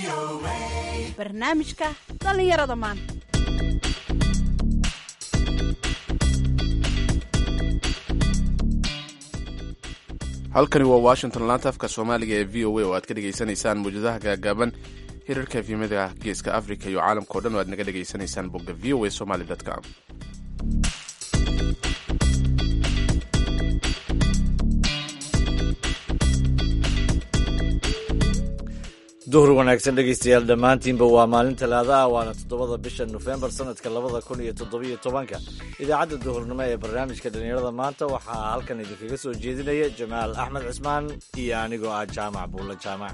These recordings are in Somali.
barnaamijka dhallinyarada maanta halkani waa washington laanta afka soomaaliga ee v o a oo aad ka dhegaysanaysaan muwjadaha gaagaaban hirarka efimada geeska africa iyo caalamkao dhan oo aad naga dhegaysanaysaan bogga v o a somaly com duhur wanaagsan dhegaystayaal dhammaantiinba waa maalin talaadaha waana toddobada bisha nofembar sanadka labada kun iyo toddobiyo tobanka idaacadda duhurnimo ee barnaamijka dhallinyarada maanta waxaa halkan idinkaga soo jeedinaya jamaal axmed cismaan iyo anigoo ah jaamac buulla jaamac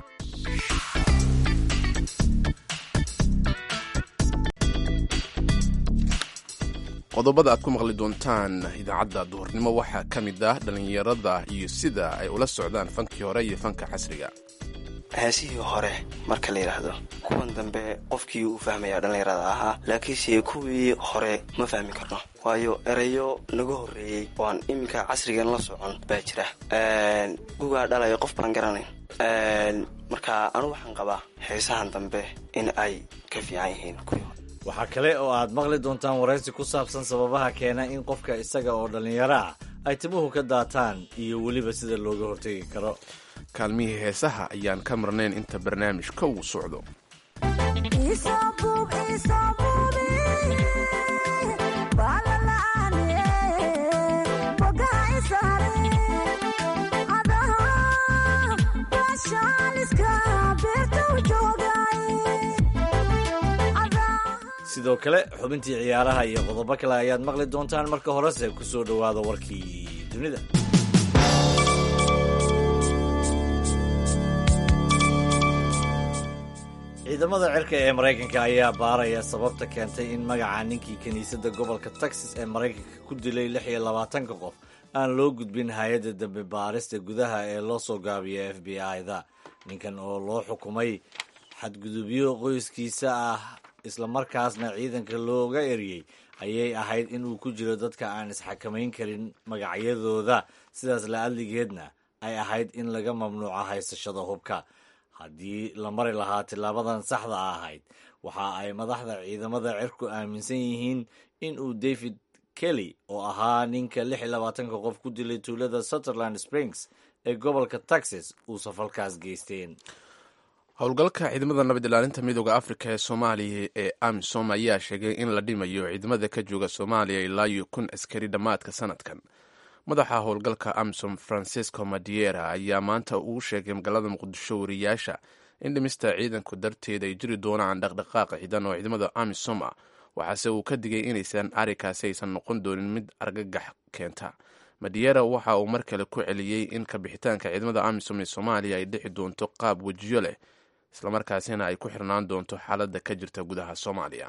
qodobada aad ku maqli doontaan idaacadda duhurnimo waxaa ka mid ah dhallinyarada iyo sida ay ula socdaan fankii hore iyo fanka casriga heesihii hore marka la yidhaahdo kuwan dambe qofkii uu fahmayaa dhallinyarada ahaa laakiinse kuwii hore ma fahmi karno waayo erayo naga horreeyey oo aan iminka casrigan la socon baa jira gugaa dhalaya qof baan garanayn marka anu waxaan qabaa heesahan dambe in ay ka fiican yihiin kuwii hore waxaa kale oo aad maqli doontaan waraysi ku saabsan sababaha keena in qofka isaga oo dhallinyaro ah ay timuhu ka daataan iyo weliba sida looga hortegi karo kaalmihii heesaha ayaan ka marnayn inta barnaamijka uu socdo sidoo kale xubintii ciyaaraha iyo qodobo kale ayaad maqli doontaan marka horese ku soo dhowaada warkii dunida ciidamada cirka ee maraykanka ayaa baaraya sababta keentay in magaca ninkii kiniisadda gobolka texas ee maraykanka ku dilay lix iyo labaatanka qof aan loo gudbin hay-adda dambe baarista gudaha ee loo soo gaabiya f b i-da ninkan oo loo xukumay xadgudubyo qoyskiisa ah islamarkaasna ciidanka looga eriyey ayay ahayd inuu ku jiro dadka aan isxakamayn karin magacyadooda sidaas la-adligeedna ay ahayd in laga mamnuuco haysashada hubka haddii la mari lahaa tilaabadan saxda ahayd waxa ay madaxda ciidamada cirku aaminsan yihiin in uu david kelly oo ahaa ninka lix iyo labaatanka qof ku dilay tuulada sutherland springs ee gobolka texas uu safalkaas geysteen howlgalka ciidamada nabad ilaalinta midooda afrika ee soomaaliya ee amisom ayaa sheegay in la dhimayo ciidamada ka jooga soomaaliya ilaa iyo kun askari dhammaadka sanadkan madaxa howlgalka amisom francisco madiera ayaa maanta uu sheegay magaalada muqdisho wariyaasha in dhimista ciidanku darteed ay jiri doonaan dhaqdhaqaaq ciidan oo ciidamada amisom ah waxaase uu ka digay inaysan arrinkaasi aysan noqon doonin mid argagax keenta madiera waxa uu mar kale ku celiyey in kabixitaanka ciidamada amisom ee soomaaliya ay dhixi doonto qaab wejiyo leh islamarkaasina ay ku xirnaan doonto xaaladda ka jirta gudaha soomaaliya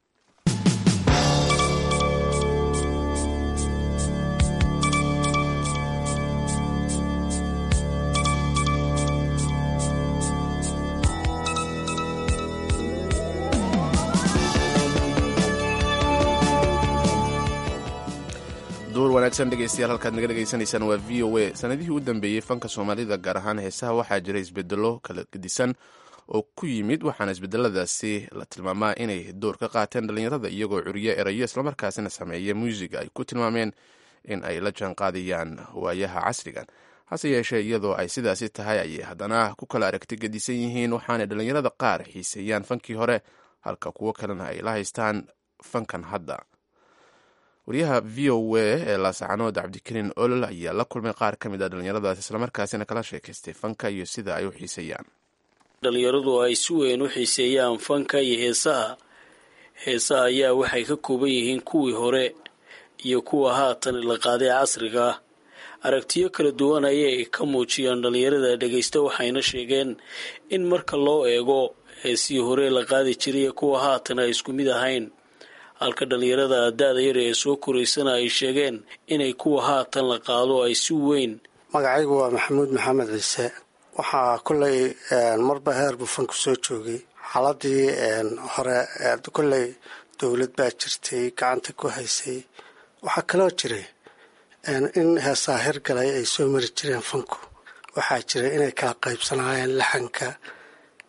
duur wanaagsan dhegeystayaal halkaad naga dhegaysanaysaan waa v o a sanadihii u dambeeyey fanka soomaalida gaar ahaan heesaha waxaa jira isbedelo kala gedisan oo ku yimid waxaana isbedeladaasi la tilmaamaa inay door ka qaateen dhallinyarada iyagoo curiyo erayo islamarkaasina sameeya muusiga ay ku tilmaameen in ay la jaan qaadayaan waayaha casrigan hase yeeshee iyadoo ay sidaasi tahay ayay haddana ku kala aragti gedisan yihiin waxaanay dhallinyarada qaar xiiseeyaan fankii hore halka kuwo kalena ay la haystaan fankan hadda wariyaha v o a ee laasacanood cabdikariin olol ayaa la kulmay qaar ka mid a dhallinyaradaas islamarkaasina kala sheekaystay fanka iyo sida ay u xiiseeyaan dhallinyaradu ay si weyn u xiiseeyaan fanka iyo heesaha heesaha ayaa waxay ka kooban yihiin kuwii hore iyo kuwa haatan la qaaday casriga ah aragtiyo kala duwan ayay ka muujiyaan dhallinyarada dhegaysta waxayna sheegeen in marka loo eego heesihii hore la qaadi jiray kuwa haatan ay isku mid ahayn halka dhallinyarada da-da yar ee soo koraysana ay sheegeen inay kuwa haatan la qaado ay si weyn magacaygu waa maxamuud maxamed ciise waxaa kolley marba heer buu fanku soo joogay xaaladii hore kolley dowlad baa jirtay gacanta ku haysay waxaa kaloo jiray in heesaa hirgalay ay soo mari jireen fanku waxaa jiray inay kala qaybsanaayeen laxanka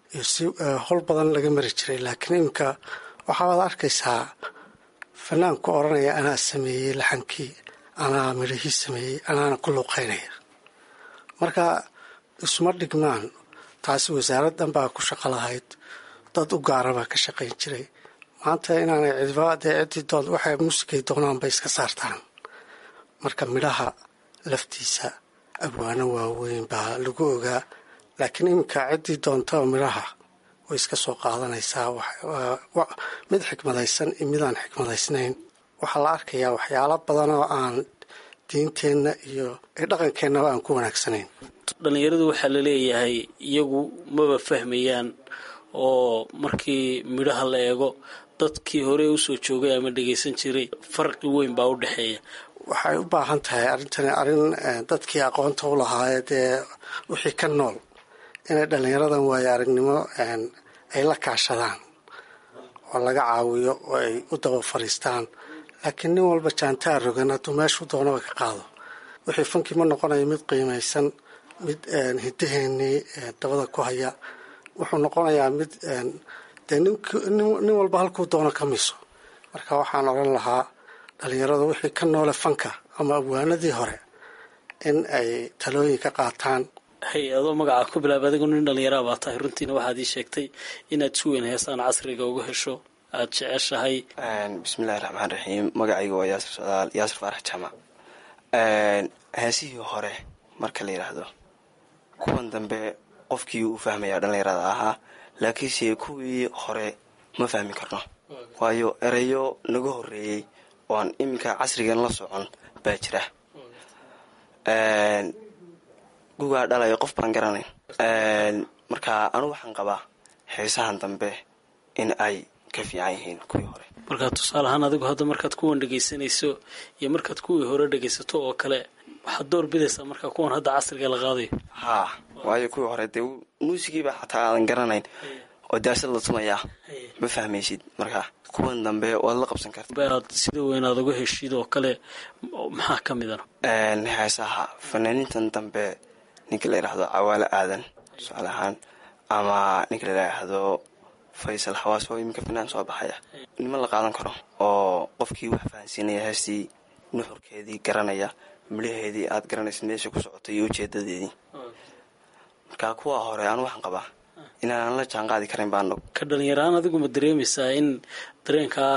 iyo si hol badan laga mari jiray laakiin iminka waxaad arkaysaa fanaanku odhanaya anaa sameeyey laxankii anaa midhihii sameeyey anaana ku luuqaynaya marka isuma dhigmaan taasi wasaaraddan baa ku shaqo lahayd dad u gaara baa ka shaqayn jiray maanta inaanay cidba dee ciddii doon waxay muusikay doonaan bay iska saartaan marka midhaha laftiisa abwaano waaweyn baa lagu ogaa laakiin iminka ciddii doontaba midhaha way iska soo qaadanaysaa mid xikmadaysan iyo midaan xikmadaysnayn waxaa la arkayaa waxyaalo badan oo aan diinteenna iyo dhaqankeennaba aan ku wanaagsanayn dhallinyaradu waxaa la leeyahay iyagu maba fahmayaan oo markii midhaha la eego dadkii hore usoo joogay ama dhegaysan jiray farqi weyn baa u dhexeeya waxay u baahan tahay arrintani arrin dadkii aqoonta u lahaayee dee wixii ka nool inay dhallinyaradan waayo aragnimo ay la kaashadaan oo laga caawiyo oo ay u daba fadhiistaan laakiin nin walba jaantaa rogan hadduu meeshuu doonaba ka qaado wixii funkii ma noqonayo mid qiimaysan mid hidaheennii dabada ku haya wuxuu noqonayaa mid dee nin walba halkuu doono ka miso marka waxaan odhan lahaa dhallinyaradu wixii ka noole fanka ama abwaanadii hore in ay talooyin ka qaataan hay adoo magacaa ku bilaaba adigu nin dhallinyaraa baa tahay runtiina waxaad ii sheegtay inaad si weyn heesaan casriga uga hesho aada jeceshahay bismillahi raxmaan raxiim magacayga waa yaasir socdaal yaasir faarax jaamac heesihii hore marka la yidhaahdo kuwan dambe qofkii uu fahmayaa dhallinyarada ahaa laakiinse kuwii hore ma fahmi karno waayo erayo naga horeeyey oo aan iminka casrigan la socon baa jira gugaa dhalayo qof baan garanayn marka anugu waxaan qabaa heesahan dambe in ay ka fiican yihiin kuwii hore markaa tusaale ahaan adigu hadda markaad kuwan dhegaysanayso iyo markaad kuwii hore dhegaysato oo kale waxaad door bidaysaa markaa kuwan hadda casriga la qaadayo haa waayo kuwii hore dee muusigiiba xataa aadan garanayn oo daasad la tumayaa ma fahmaysid marka kuwan dambe waad la qabsan karta aad sida weyn aad uga heshid oo kale maxaa ka midana heesaha fanaaniintan dambe ninka la yidhaahdo cawaalo aadan tusaale ahaan ama ninka la yidhaahdo faysal xawaas oo iminka fanaan soo baxaya niman la qaadan karo oo qofkii wax fahansiinaya heestii nuxurkeedii garanaya midhaheedii aad garanaysid meesha ku socotay iyo ujeedadeedii marka kuwa hore anu waxaan qabaa inaanan la jaan qaadi karin baan ka dhalinyaraan adigu ma dareemaysaa in dareenkaa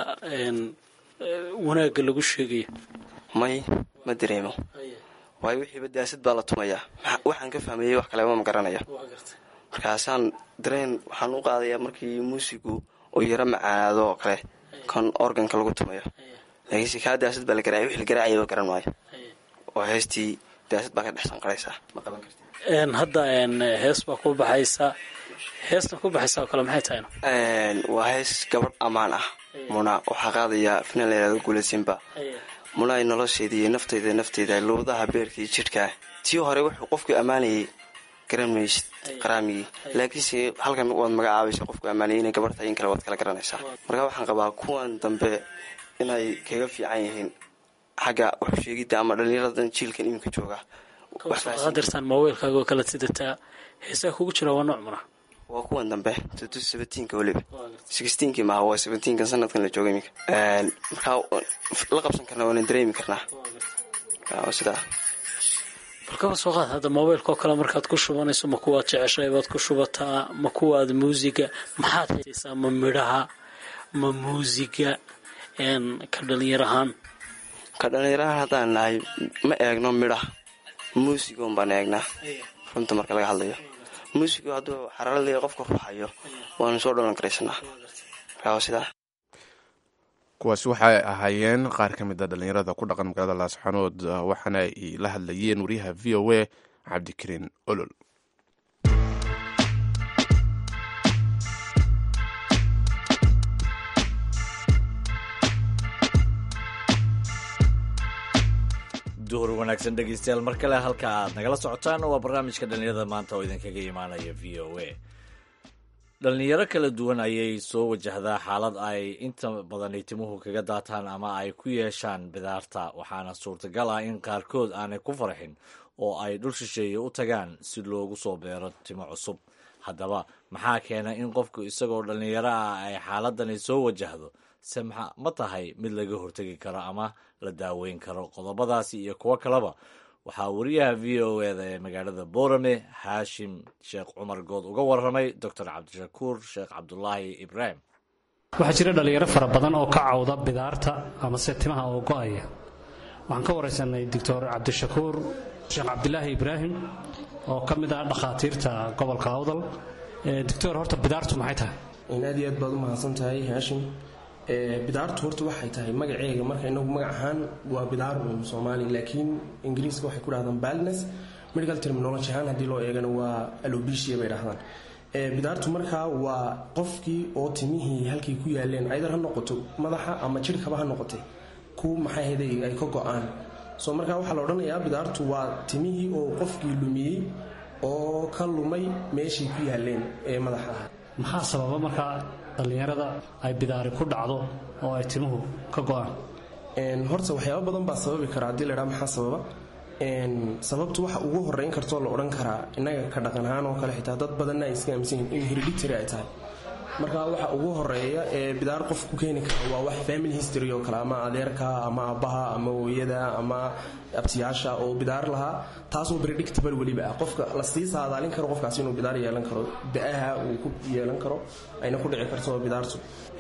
wanaagga lagu sheegayo may ma dareemo waayo wixiiba daasad baa la tumayaa waxaan ka fahmayey wax kaleba ma garanaya markaasaan dareen waxaan u qaadayaa markii muusigu uu yaro macaanaado oo kale kan organka lagu tumayo laakiinse kaa daasad baa la garacay wixii la garaacayaba garan maayo oo heestii daasad baa ka dhex sanqaraysaa ma qaban karti hadda hees baa ku baxaysa heestan ku baxaysa oo kale maxay tahayna waa hees gabadh ammaan ah muna waxaa qaadaya finan layihahdo guulasimba muna ay nolosheedii nafteyda nafteyda luudaha beerkii jidhkaa tii hore wuxuu qofku ammaanayay garan maysid qaraamigii laakiinse halkan waad magacaabaysa qofku ammaanayay inay gabarh tahay in kale waad kala garanaysaa marka waxaan qabaa kuwan dambe inay kaga fiican yihiin xagga waxsheegidda ama dhallinyaradan jiilkan iminka jooga dirtaan moobeylkaaga oo kala sidataa heesaa kugu jira waa nooc mana waa kuwan dambe seventeenka weliba sixteenkii maaha waa seventeenkan sanadkan la jooga iminka markaa la qabsan karna waana dareemi karnaa sidaa balkaba soo qaad hadda moobeylka oo kale markaad ku shubanayso ma kuwaad jeceshahay baad ku shubataa ma kuwaad muusiga maxaad heesaysaa ma midhaha ma muusiga ka dhalinyar ahaan ka dhalinyarahaan haddaan nahay ma eegno midhaha muusigoon baan eegnaa runta marka laga hadlayo muusigu hadduu xaraalada qofka ruuxayo waanu soo dhalan karaysanaa markaa sidaa kuwaasi waxay ahaayeen qaar ka mid a dhallinyarada ku dhaqan magaalada laasxanood waxaana ay la hadlayeen wariyaha v o a cabdikariin olol duhur wanaagsan dhegeystayaal mar kale halka aad nagala socotaan waa barnaamijka dhallinyarada maanta oo idinkaga imaanaya v o a dhallinyaro kala duwan ayay soo wajahdaa xaalad ay inta badan ay timuhu kaga daataan ama ay ku yeeshaan bidaarta waxaana suurtagal ah in qaarkood aanay ku farxin oo ay dhul shisheeye u tagaan si loogu soo beero timo cusub haddaba maxaa keena in qofku isagoo dhallinyaro ah ay xaaladani soo wajahdo se ma tahay mid laga hortegi karo ama la daaweyn karo qodobadaasi iyo kuwo kaleba waxaa wariyaha v o eda ee magaalada boorame haashim sheekh cumar good uga waramay doctor cabdishakuur sheekh cabdulaahi ibraahim waxaa jira dhallinyaro fara badan oo ka cawda bidaarta amase timaha oo go'aya waxaan ka waraysanay doctor cabdishakuur sheekh cabdilaahi ibraahim oo ka mid ah dhakhaatiirta gobolka awdal doctor horta bidaartu maxay tahay aad iyo aad baad u mahadsan tahay haashim bidaartu horta waxay tahay magaceega marka inagu magac ahaan waa bidaar un soomaali laakiin ingiriiska waxay ku dhahdaan baldness medical terminology ahaan haddii loo eegana waa alobesia bay dhahdaan bidaartu markaa waa qofkii oo timihii halkay ku yaaleen aydar ha noqoto madaxa ama jirhkaba ha noqotay ku maxayhday ay ka go-aan soo markaa waxaa la odhanayaa bidaartu waa timihii oo qofkii lumiyey oo ka lumay meeshay ku yaaleen ee madaxa ahaa maxaa sababa markaa dhallinyarada ay bidaari ku dhacdo oo ay timuhu ka go-aan horta waxyaaba badan baa sababi kara haddii la dhaa maxaa sababa sababtu waxa ugu horeyn kartoo la odhan karaa innaga ka dhaqan ahaan oo kale xitaa dad badanna ay iska aaminsan yihin in hereditary ay tahay marka waxa ugu horeeya ee bidaar qof ku keeni kara waa wax family history oo kale ama adeerka ama aabbaha ama hooyada ama abtiyaasha oo bidaar lahaa taasoo predictable weliba ah qofka la sii saadaalin karo qofkaas inuu bidaar yeelan karo da-aha uu ku yeelan karo ayna ku dhici karto bidaartu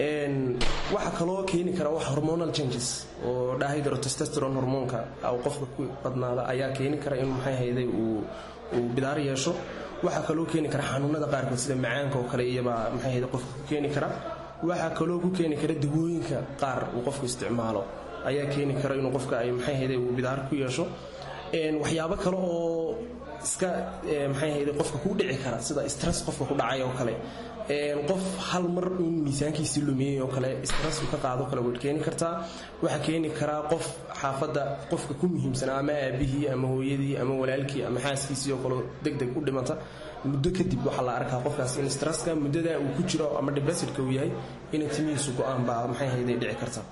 waxa kaloo keeni kara wax hormonal changes oo dahydrotestosteron hormoonka qofka ku badnaada ayaa keeni kara in maxay hayday uu bidaar yeesho waxaa kaloo keeni kara xanuunada qaarkood sida macaanka oo kale iyabaa maxay hayday qofka ku keeni kara waxaa kaloo ku keeni kara dawooyinka qaar uu qofku isticmaalo ayaa keeni kara inuu qofka ay maxay hayday uu bidaar ku yeesho waxyaabo kale oo iska maxay hayday qofka ku dhici kara sida stress qofka ku dhacay oo kale qof hal mar in miisaankiisii lumiyey oo kale stressku ka qaado kale way keeni kartaa waxaa keeni karaa qof xaafadda qofka ku muhiimsanaa ama aabihii ama hooyadii ama walaalkii ama xaaskiisii oo kale deg deg u dhimata muddo kadib waxaa la arkaa qofkaas in stresska muddada uu ku jiro ama debasidka uu yahay inay timihiisu go-aan baa maxay hayday dhici karta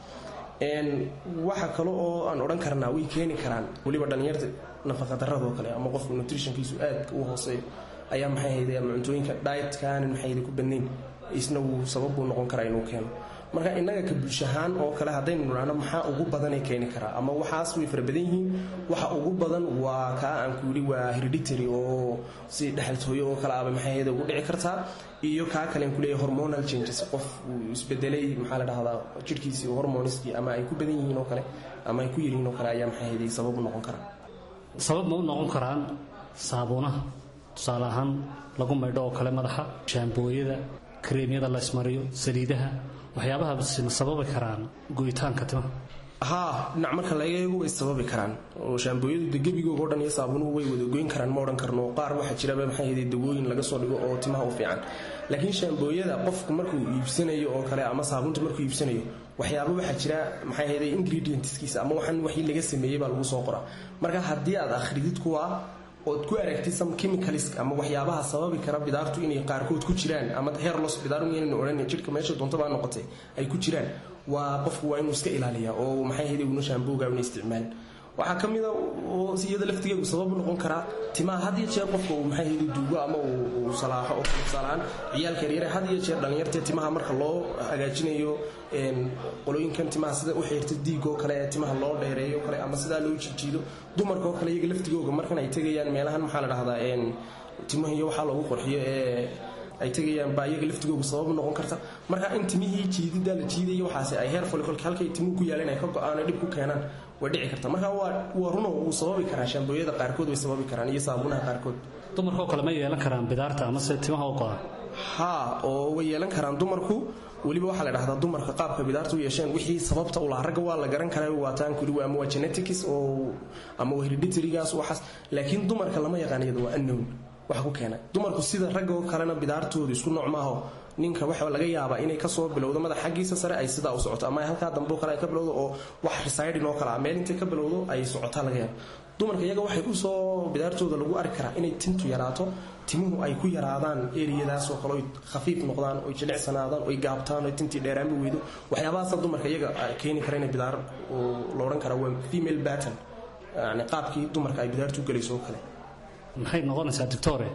waxa kale oo aan odhan karnaa way keeni karaan weliba dhallinyarta nafaqadaradoo kale ama qofka nutritionkiisu aad u hooseeyo ayaa maxay hayday ama cuntooyinka dietkanan maxay hayday ku badnayn isna wuu sabab buu noqon karaa inuu keeno marka innaga ka bulshahaan oo kale haddaynu nidhaahno maxaa ugu badanay keeni karaa ama waxaas way fara badan yihiin waxa ugu badan waa kaa aan ku yidhi waa hereditary oo si dhexaltooyo oo kale aba maxay hayday ugu dhici kartaa iyo kaa kalen kuleeyahay hormonal changes qof uu isbedelay maxaa la dhahdaa jirhkiisii hormoniskii ama ay ku badan yihiin oo kale ama ay ku yaryihiin oo kale ayaa maxay hayday sabab u noqon karaa sabab ma u noqon karaan saabuunaha tusaale ahaan lagu maydho oo kale madaxa shaambooyada kareemyada la ismariyo saliidaha waxyaabahaasi ma sababi karaan go'itaanka timaha haa dhinac marka laga eego way sababi karaan oo shaambooyadu de gebigooga o dhan iyo saabunuhu way wada goyn karaan ma odhan karno qaar waxaa jiraba maxay hayday dawooyin laga soo dhigo oo timaha u fiican laakiin shaambooyada qofku markuu iibsanayo oo kale ama saabunta markuu iibsanayo waxyaaba waxaa jira maxay hayday ingredientskiisa ama waxan waxii laga sameeyey baa lagu soo qoraa marka haddii aad akhridid kuwa ood ku aragtid some chemicals ama waxyaabaha sababi kara bidaartu inay qaarkood ku jiraan ama hair loss bidaar inaynu odhan jirka meesha doontaba noqotay ay ku jiraan waa qofku waa inuu iska ilaaliyaa oo maxay hayday una shaambooga una isticmaalin waxaa ka mida oo iyada laftigeedu sabab noqon karaa timaha had iyo jeer qofka uu maxay hayday duugo ama uu salaaxo oo tusaalahaan ciyaalka yaryare had iyo jeer dhallinyartee timaha marka loo hagaajinayo qolooyinkan timaha sida u xiirta diigoo kale ee timaha loo dheereeyo kale ama sidaa loo jijiido dumarkaoo kale iyaga laftigooga markan ay tegayaan meelahan maxaa la dhahdaa timaha iyo waxaa loogu qorxiyo ee ay tegayaan baa iyaga laftigooga sabab noqon karta marka in timihii jiidida la jiidaya waxaasi ay heer folicolka halkay timuhu ku yaaleen ay ka go-aan dhib ku keenaan way dhici karta marka waa runo wuu sababi karaa shaambooyada qaarkood way sababi karaan iyo saabunaha qaarkood dumarkaoo kale ma yeelan karaan bidaarta amase timaha u go-an haa oo way yeelan karaan dumarku weliba waxaa la dhahdaa dumarka qaabka bidaarta u yeesheen wixii sababta u lahaa ragga waa la garan karaa waataan kuli ama waa genetics oo ama waa hereditarygaas waxaas laakiin dumarka lama yaqaan iyada waa unknown waxa ku keena dumarku sida ragga oo kalena bidaartoodu isku nooc maaho ninka waxa laga yaabaa inay kasoo bilowdo madax xaggiisa sare ay sidaa u socoto ama halkaa dambe oo kale ay ka bilowdo oo wax residing oo kale ah meel intay ka bilowdo ay socotaa laga yaaba dumarka iyaga waxay usoo bidaartooda lagu arki karaa inay tintu yaraato timuhu ay ku yaraadaan eriyadaas oo kale oy khafiif noqdaan oy jilicsanaadaan oy gaabtaan oy tintii dheeraanba weydo waxyaabahaasa dumarka iyaga keeni kara inay bidaar la odhan karaa waa female batten yani qaabkii dumarka ay bidaartu galayso oo kale maxay noqonaysaa doctore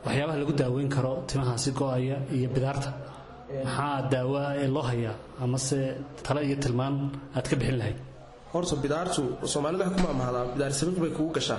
waxyaabaha lagu daaweyn karo timahaasi go-aya iyo bidaarta maxaa daawaa ee loo hayaa amase tale iyo tilmaan aad ka bixin lahayd horta bidaartu soomaalida waxay ku maamahdaa bidaar sabiiq bay kugu gashaa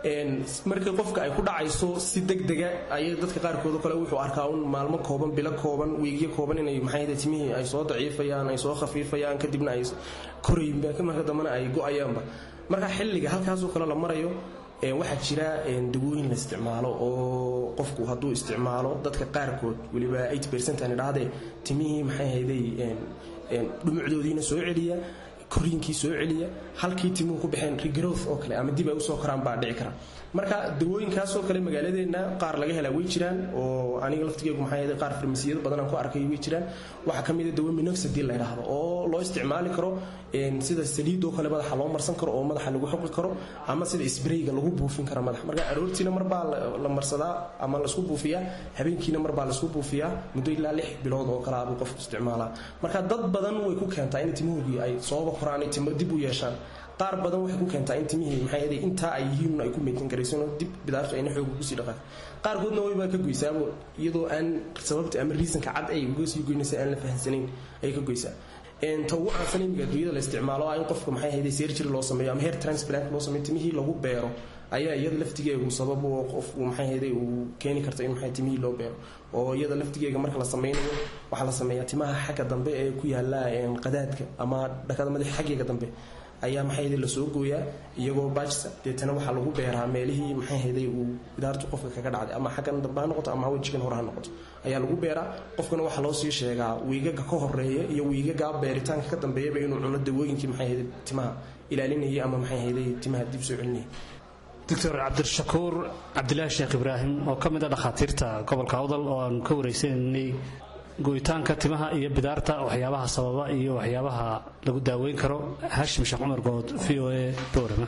markii qofka ay ku dhacayso si degdega ayay dadka qaarkood kale wuxuu arkaa un maalmo kooban bilo kooban wiigyo kooban inay maxay timihii ay soo daciifayaan ay soo khafiifayaan kadibna ay korayin marka dambena ay go-ayaanba marka xilliga halkaasoo kale la marayo waxaa jira dawooyin la isticmaalo oo qofku hadduu isticmaalo dadka qaarkood weliba aan idhahdee timihii maxay hayday dhumucdoodiina soo celiya koriinkii soo celiya halkii timuhu ku baxeen regrowth oo kale ama dib ay usoo koraan baa dhici kara marka dawooyinkaasoo kale magaaladeenna qaar laga helaa way jiraan oo aniga laftigeegu maxaa yeelay qaar farmasiyada badan aan ku arkay way jiraan waxaa ka mid a dawo minoxidil la yidhaahdo oo loo isticmaali karo sida saliid oo kale madaxa loo marsan karo oo madaxa lagu xoqi karo ama sida sprayga lagu buufin karo madaxa marka aroortiina marbaa la marsadaa ama laisku buufiyaa habeenkiina marbaa laisku buufiyaa muddo ilaa lix bilood oo kale abuu qofku isticmaalaa marka dad badan way ku keentaa in timahoogii ay sooba koraan ay timo dib u yeeshaan qaar badan waxay ku keentaa in timihii maxay yaday intaa ay yihiin ay ku meydin karaysan dib bidaartu ayna xooga kusii dhaqaan qaarkoodna wayba ka goysaabo iyadoo aan sababta ama reasonka cad ay uga sii goynaysa aan la fahansanayn ayay ka goysaa ta ugu caansan imiga adduunyada la isticmaalo in qofka maxay hayday surgery loo sameeyo ama hair transplant loo sameeyo timihii lagu beero ayaa iyada laftigeegu sabab oo qofku maxay hayday uu keeni karta in maxay timihii loo beero oo iyada laftigeega marka la sameynayo waxaa la sameeyaa timaha xagga dambe ee ku yaala qadaadka ama dhakada madaxa xaggeega dambe ayaa maxay hayday lasoo gooyaa iyagoo baajsa deetana waxaa lagu beeraa meelihii maxay hayday uu bidaartu qofka kaga dhacday ama xaggan dambe ha noqoto ama wejigan hore ha noqoto ayaa lagu beeraa qofkana waxaa loo sii sheegaa wiigaga ka horeeya iyo wiigaga beeritaanka ka dambeeyaba inuu cuno dawooyinkii maxay hayday timaha ilaalinayay ama maxay hayday timaha dib soo celinayay doctor cabdishakuur cabdilaahi sheekh ibraahim oo ka mid a dhakhaatiirta gobolka awdal oo aanu ka waraysananay go'itaanka timaha iyo bidaarta waxyaabaha sababa iyo waxyaabaha lagu daaweyn karo haashim sheekh cumar good v o a boorama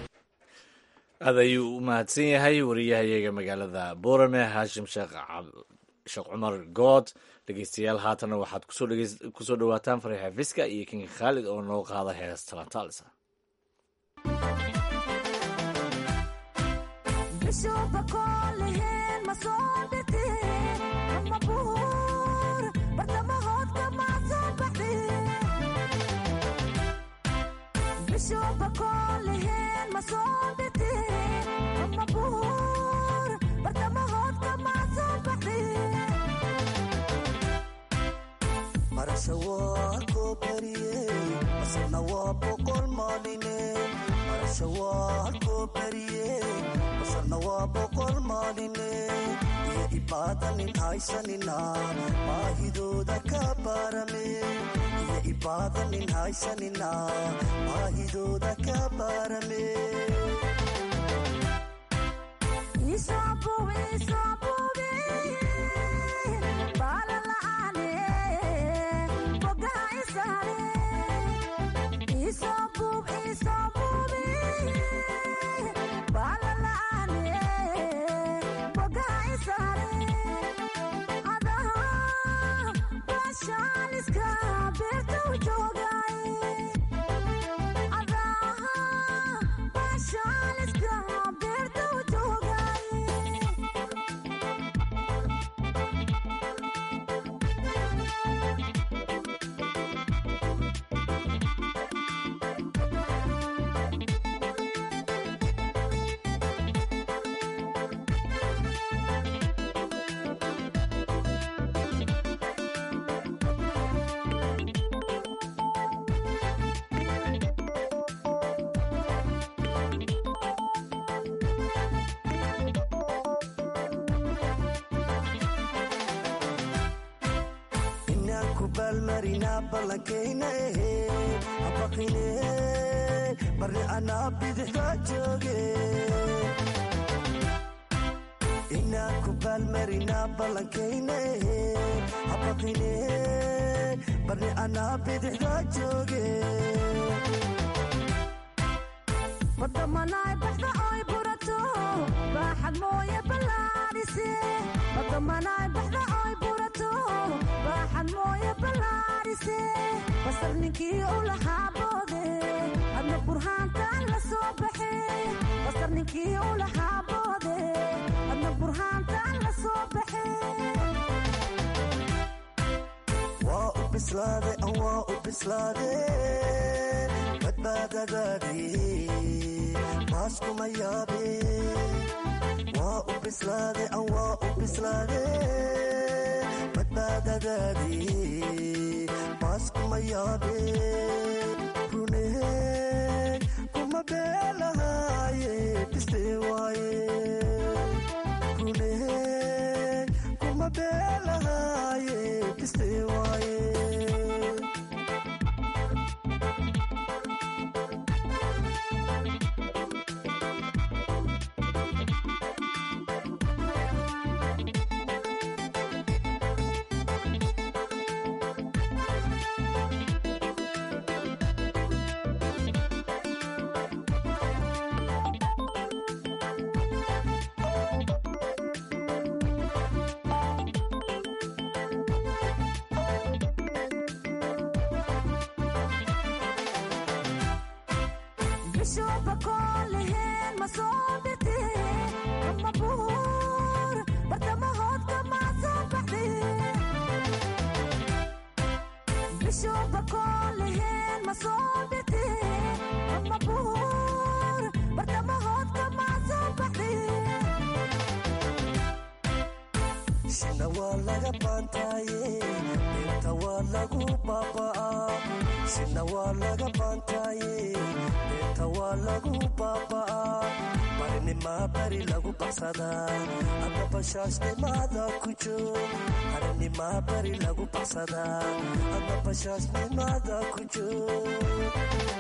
aad ayuu u mahadsan yahay wariyahayaga magaalada boorame haashim sheekh sheekh cumar good dhegeystayaal haatana waxaad kusoo dhawaataan fariixa fiska iyo kinga khaalid oo noo qaada hees talantaalisa iyo ibaadanin haysanina baahidooda ka baarame iyo ibaadanin haysanina baahidooda ka baarame baalmarina ballankayna ehe habaqine barri anaa bidixda jooge inaan ku baalmarina ballankayna ehe habaqine barri anaa bidixda jooge wadamanaay baxda oy burato baaxad mooye ballaadhise wadamanaay baxda oy burato baaxad mooye ballaadhise basar ninkii u lahaa boode adna burhaantaan la soo baxe basar ninkii u lahaa boode adna burhaantaan la soo baxe bislaade an waa u bislaade badbaadadaadii maaskuma yaabe waa u bislaade an waa u bislaade badbaadadaadii maaskuma yaabe runee kuma beelahaaye bistee waaye runee kuma beelahaaye bistee waaye bishoba kooleheen ma soo bite kama buur bartamahoodka maa soo baxde bishoba kooleheen ma soo bite kama buur bartamahoodka maa soo baxde shina waa laga baantaaye beerta waa lagu baaba'aa shina waa laga baantaaye beerta waa lagu baaba'aa barinimaa bari lagu baxsadaa ama bashaashnimaada ku joog harinimaa bari lagu baxsadaa ama bashaashnimaada ku joog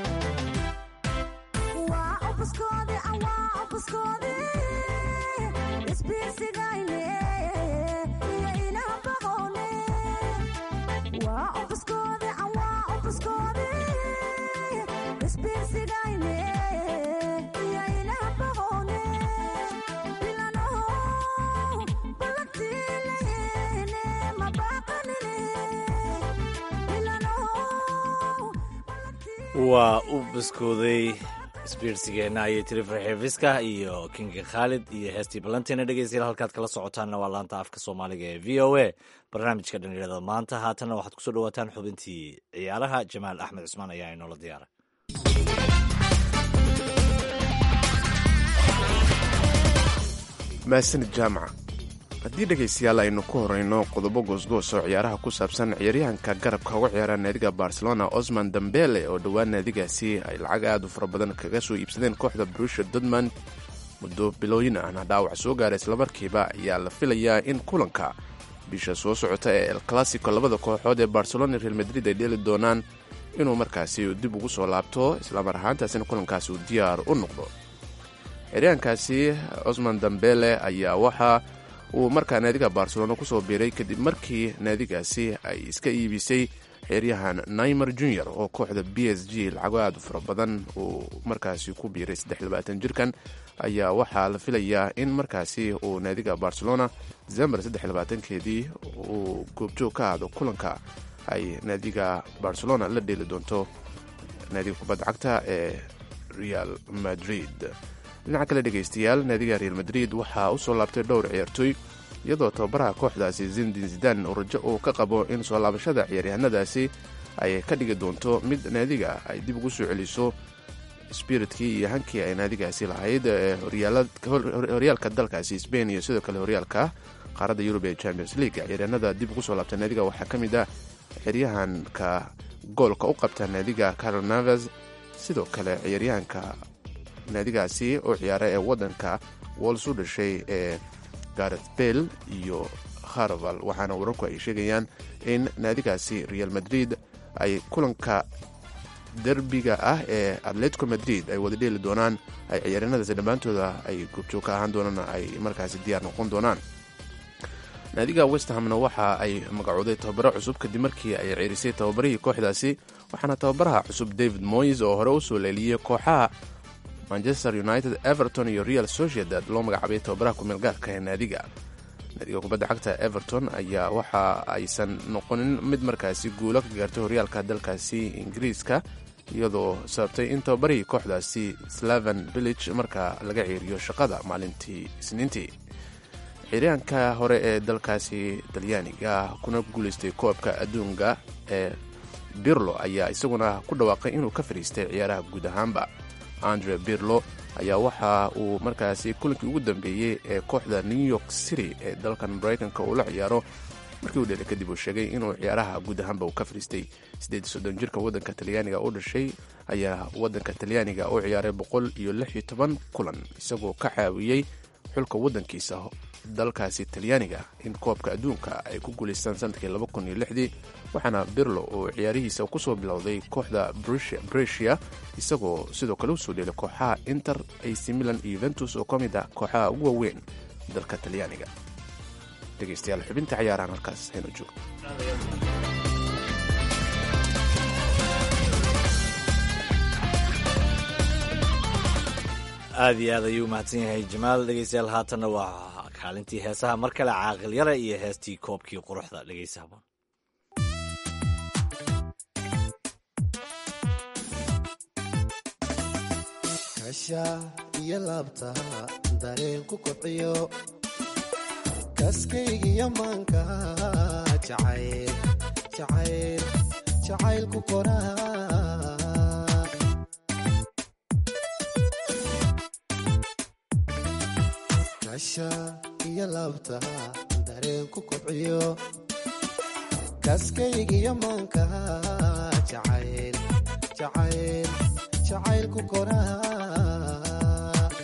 waa obuskoode awaa obuskoode isbiirsigayne iyo inaha baqoone waa obuskoode awaa obuskoode isbiirsigayne iyo inaha baqoone bilanow balagtiileene mabaqanine bilanow waa u biskooday isbiirsigeenna ayay tiri farxeefiska iyo kinga khaalid iyo heestii balantiina dhegeystayaal halkaad kala socotaanna waa laanta afka soomaaliga ee v o a barnaamijka dhallinyarada maanta haatanna waxaad kusoo dhawaataan xubintii ciyaaraha jamaal axmed cusmaan ayaa inoola diyaaray mahadsanid jaamaca haddii dhegaystayaal aynu ku horeyno qodobo goosgoos oo ciyaaraha ku saabsan ciyaaryahanka garabka uga ciyaara naadiga barcelona osman dambele oo dhowaan naadigaasi ay lacag aad u fara badan kaga soo iibsadeen kooxda brusha dodman muddo bilooyin ahna dhaawac soo gaara islamarkiiba ayaa la filayaa in kulanka bisha soo socota ee el classico labada kooxood ee barcelona real madrid ay dheeli doonaan inuu markaasi dib ugu soo laabto islamar ahaantaasina kulankaasi uu diyaar u noqdo ciyaaryahankaasi osman dambele ayaa waxa uu markaa naadiga barcelona kusoo biiray kadib markii naadigaasi ay iska iibisay xeeryahan naimer junior oo kooxda b s g lacago aad u fara badan uu markaasi ku biiray jirkan ayaa waxaa la filayaa in markaasi uu naadiga barcelona december keedii uu goobjoog ka aado kulanka ay naadiga barcelona la dheeli doonto naadiga kubadda cagta ee real madrid dhinaca kale dhegaystayaal naadiga real madrid waxaa u soo laabtay dhowr ciyaartooy iyadoo tababaraha kooxdaasi zindin zidan uu rajo uu ka qabo in soo laabashada ciyaaryahanadaasi ay ka dhigi doonto mid naadiga ay dib ugu soo celiso spiritkii iyo hankii ay naadigaasi lahayd ee horyaalka dalkaasi sbain iyo sidoo kale horyaalka qaaradda yurub ee champions league ciyaaryahanada dib ugu soo laabta naadiga waxaa ka mid ah ciyaaryahanka goolka u qabta naadiga carol naves sidoo kale ciyaaryahanka naadigaasi oo ciyaara ee wadanka wols u dhashay ee gareth bell iyo harval waxaana wararku ay sheegayaan in naadigaasi real madrid ay kulanka derbiga ah ee atletico madrid ay wada dheeli doonaan ay ciyaaryanadaasi dhammaantooda ay goobjoog ka ahaan doonaan ay markaasi diyaar noqon doonaan naadiga westhamna waxa ay magacooday tababaro cusub kadib markii ay ceerisay tababarihii kooxdaasi waxaana tababaraha cusub david moyes oo hore usoo leeliyey kooxaha manchester united everton iyo real sociedad loo magacaabay tababaraha kumeel gaarka ee naadiga naadiga kubadda cagta everton ayaa waxa aysan noqonin mid markaasi guulo ka gaartay horyaalka dalkaasi ingiriiska iyadoo sababtay in tababarihii kooxdaasi slaven village markaa laga ceeriyo shaqada maalintii isniintii xiryaanka hore ee dalkaasi talyaaniga kuna guulaystay koobka adduunka ee birlo ayaa isaguna ku dhawaaqay inuu ka fadhiistay ciyaaraha guud ahaanba andre birlo ayaa waxa uu markaasi kulankii ugu dambeeyey ee kooxda new york city ee dalkan maraykanka uu la ciyaaro markii uu dhelay kadib uu sheegay inuu ciyaaraha guud ahaanba uu ka fadhiistay siddeed soddon jirka waddanka talyaaniga u dhashay ayaa waddanka talyaaniga u ciyaaray boqol iyo lix iyo toban kulan isagoo ka caawiyey xulka waddankiisa dalkaasi talyaaniga in koobka adduunka ay ku guulaystaan sanadkii laba kun iyo lixdii waxaana birlo uu ciyaarihiisa kusoo bilowday kooxda bresia isagoo sidoo kale usoo dheelay kooxaha inter ac milan iyo yuventus oo ka mid ah kooxaha ugu waaweyn dalka talyaaniga dhegeystayaal xubinta cayaarahan halkaas haynu joogo aad iyo aad ayuu mahadsan yahay jamaal dhegeystayaal haatanna waa kaalintii heesaha mar kale caaqil yara iyo heestii koobkii quruxda dhegeysa habon kasha iyo laabta dareen ku kobciyo kaskaygiyo maanka jacayl jacayl jacayl ku koraa kasha iyo laabta dareen ku kobciyo kaskaygiyo maanka jacayl jacayl jacayl ku koraa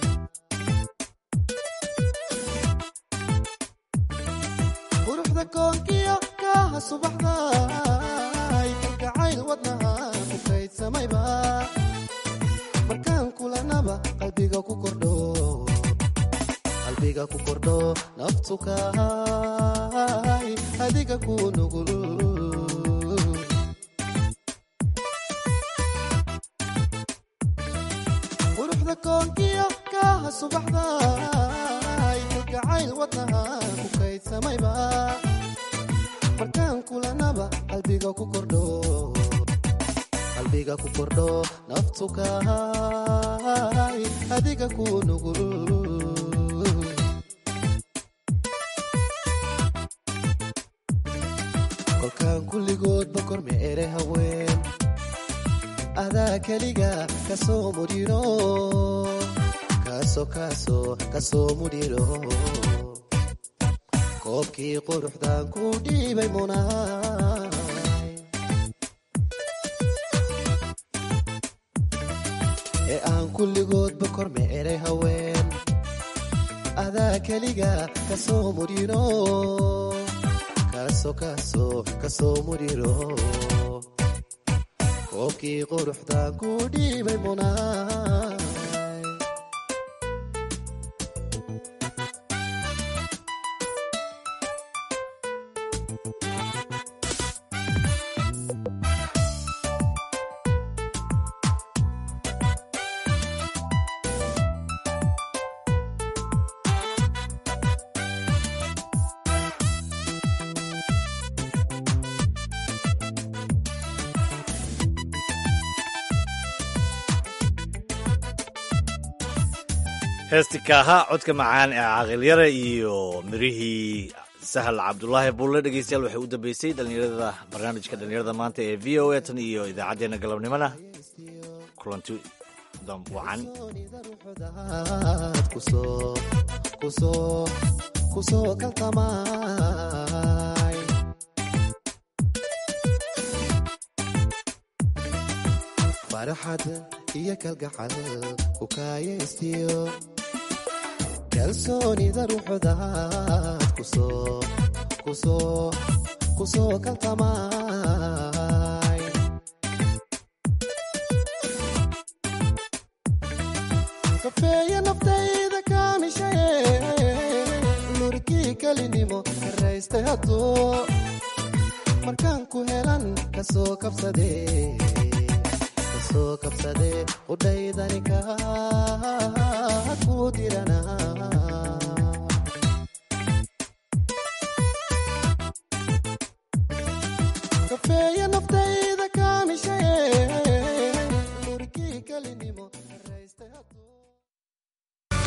quruxda koonkiyo kaaha subaxda kalgacayl wadnaha ku kaydsamayba markaan kulanaba qalbiga ku kordho qalbiga ku kordho naftu kahay adiga ku nugul quruxda koonkiyo kaaha subaxda kalgacayl wadnaha ku kaydsamayba markaan kulanaba qalbiga ku kordho qalbiga ku kordho naftu kahay adiga ku nugul kolkaan kulligoodba korme ere haween adaa keliga kasoo mudhiro kaaso kaaso kasoo mudhiro koobkii quruxdan ku dhiibay munaay ee aan kulligoodba korme eray haween adaa keliga kasoo mudhiro kaaso kaaso kasoo mudhiro koobkii quruxdan ku dhiibay munaay heesti kaaha codka macaan ee caaqilyara iyo mirihii sahal cabdulaahi bulle dhegeystayaal waxay u dambeysay dhalinyarada barnaamijka dhalinyarada maanta ee v o a tan iyo idaacaddeenna galabnimona kulanti wacan kusoo kaltamaay farxad iyo kalgacal ku kaayaystiyo kalsoonida ruuxdaad kusoo kusoo kusoo kaltamaay kafeeya naftayda kaamishaye lurkii kelinimo karaystay hadduu markaan ku helan kasoo kabsadee kasoo kabsadee udhaydani kaad